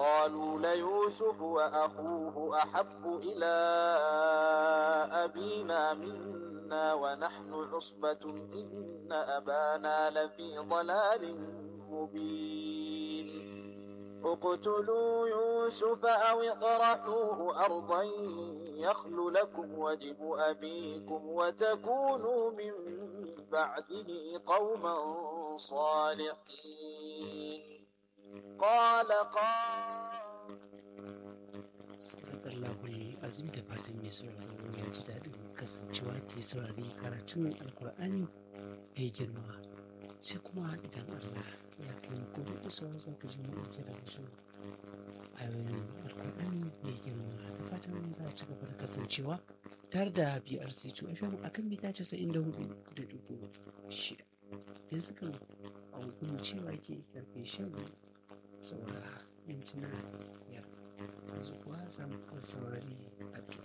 وقالوا ليوسف وأخوه أحب إلى أبينا منا ونحن عصبة إن أبانا لفي ضلال مبين اقتلوا يوسف أو اطرحوه أرضا يخل لكم وجه أبيكم وتكونوا من بعده قوما صالحين قال قال Sadakallahul azim da fatan mai sauraro ya ji daɗin kasancewa ke saurari karatun alkur'ani mai girma sai kuma idan Allah ya kai mu gobe da sauran za ka ji mu ɗauke da wasu ayoyin alkur'ani mai girma da fatan za a ci gaba da kasancewa tare da BRC2 FM akan mita 94 da dubu shida. Yanzu kan a hukumar cewa ke karfe shan saura mintuna biyar. yanzu kuwa za mu saurari addu'a.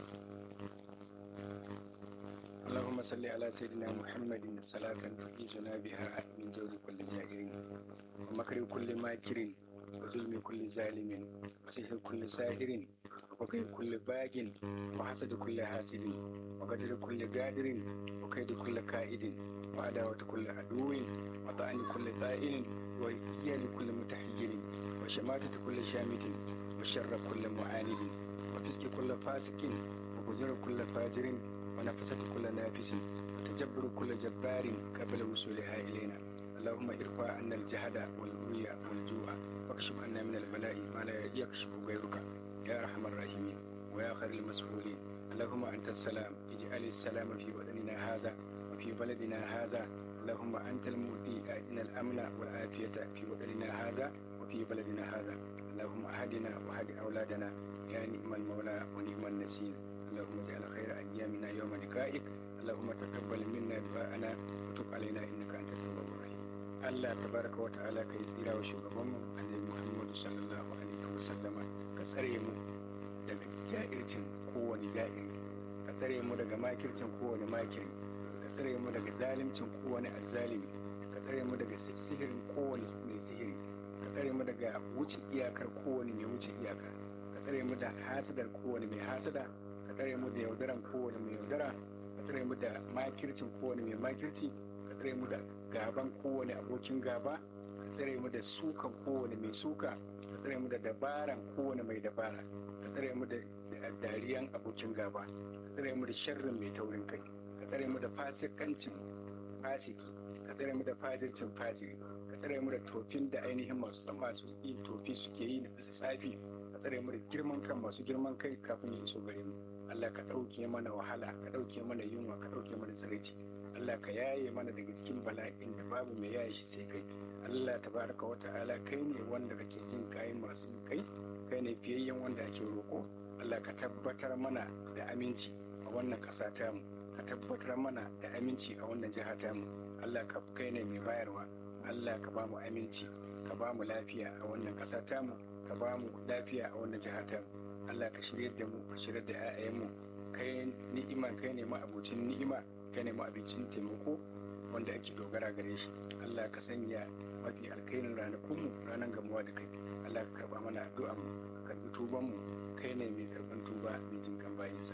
اللهم صل على سيدنا محمد صلاة تعيذنا بها من جور كل جائر ومكر كل ماكر وظلم كل ظالم وسحر كل ساحر وكيد كل باغ وحسد كل حاسد وقدر كل قادر وكيد كل كائد وعداوة كل عدو وطعن كل طائل وإيال كل متحير وشماتة كل شامت وشر كل معاند وفسق كل فاسق وفجر كل فاجر ونفسة كل نافس وتجبر كل جبار قبل وصولها إلينا اللهم ارفع عنا الجهد والعري والجوع واكشف عنا من البلاء ما لا يكشف غيرك يا أرحم الراحمين ويا خير المسؤولين اللهم أنت السلام اجعل السلام في وطننا هذا وفي بلدنا هذا اللهم أنت المؤتي آتنا الأمن والعافية في وطننا هذا وفي بلدنا هذا اللهم أهدنا وهد أولادنا يا نعم المولى ونعم النسير اللهم اجعل خير أيامنا يوم لقائك اللهم تقبل منا دعاءنا وتب علينا إنك أنت التواب الرحيم الله تبارك وتعالى كي tsira wa shugabanmu annabi Muhammadu sallallahu alaihi wasallama ka tsare mu daga ja'ircin kowane ja'iri ka tsare mu daga makircin kowane makiri ka tsare mu daga zalimcin kowane azzalimi ka tsare mu daga sihirin kowane mai sihiri ka tsare mu daga wuce iyakar kowane mai wuce iyaka ka tsare mu da hasadar kowane mai hasada ka tsare mu da yaudaran kowane mai yaudara ka tsare mu da makircin kowane mai makirci ka tsare mu da gaban kowane abokin gaba ka tsare mu da sukan kowane mai suka ka tsare mu da dabaran kowane mai dabara ka tsare mu da dariyan abokin gaba ka tsare mu da sharrin mai taurin kai ka tsare mu da fasikancin fasiki ka tsare mu da fajircin fajiri ka tsare mu da tofin da ainihin masu san masu yin tofi suke yi na bisa tsafi ka tsare mu da girman kan masu girman kai kafin ya iso gare mu Allah ka ɗauke mana wahala ka ɗauke mana yunwa ka ɗauke mana tsiraici Allah ka yaye mana daga cikin bala'in da babu mai yaye shi sai kai Allah tabaraka wa ta'ala kai ne wanda kake jin kayan masu kai kai ne fiyayyen wanda ake roƙo Allah ka tabbatar mana da aminci a wannan ƙasa tamu ka tabbatar mana da aminci a wannan jiha tamu Allah ka kai ne mai bayarwa Allah ka ba mu aminci ka ba mu lafiya a wannan ƙasa tamu ka ba mu lafiya a wannan jiha tamu Allah ka shirya da mu ka shirya da 'ya'yanmu kai ni'ima kai ne ma abocin ni'ima kai ne ma abincin taimako wanda ake dogara gare shi Allah ka sanya mafi alkairin ranakunmu ranar gamuwa da kai Allah ka karba mana addu'a mu ka karbi tuban mu kai ne mai karban tuba mai jin kan bayinsa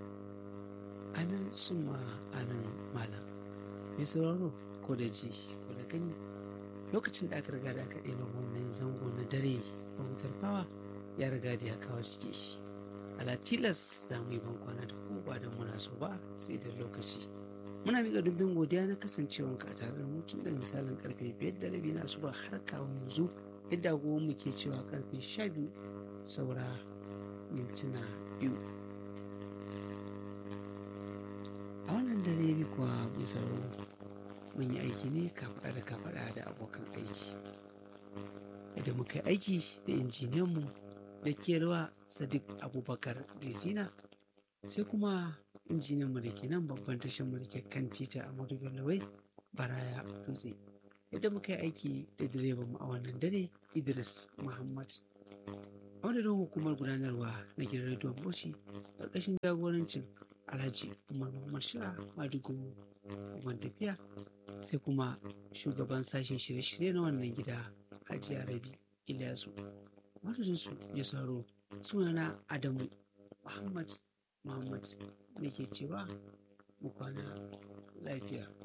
Amin summa amin malam. Mai sauraro ko da ji ko da gani lokacin da aka riga da aka ɗeba wannan zango na dare bautar fawa ya riga da ya kawo ciki shi. Ala tilas za mu yi ban kwana da ku ba don muna so ba sai da lokaci. Muna miƙa dubin godiya na kasancewanka a tare da mutum da misalin karfe biyar da rabi na asuba har kawo yanzu yadda agogon mu ke cewa karfe sha biyu saura mintuna biyu. A wannan dare bi kuwa bisa mun yi aiki ne kafaɗa da kafaɗa da abokan aiki. Yadda muka yi aiki da injiniyanmu da kelwa Sadiq Abubakar Disina sai kuma injiniyanmu da ke nan babban tashar mu da ke kan tita a Bello Baraya Dutse. Yadda muka yi aiki da direban mu a wannan dare Idris Muhammad. A madadin hukumar gudanarwa na gidan rediyon Bauchi ƙarƙashin jagorancin Alhaji Umar Muhammad Shira Madugu Hukumar tafiya sai kuma shugaban sashen shirye-shirye na wannan gida Hajiya Rabi Ilyasu. madadinsu ya sauro sunana adamu muhammad muhammad da ke cewa mu kwana lafiya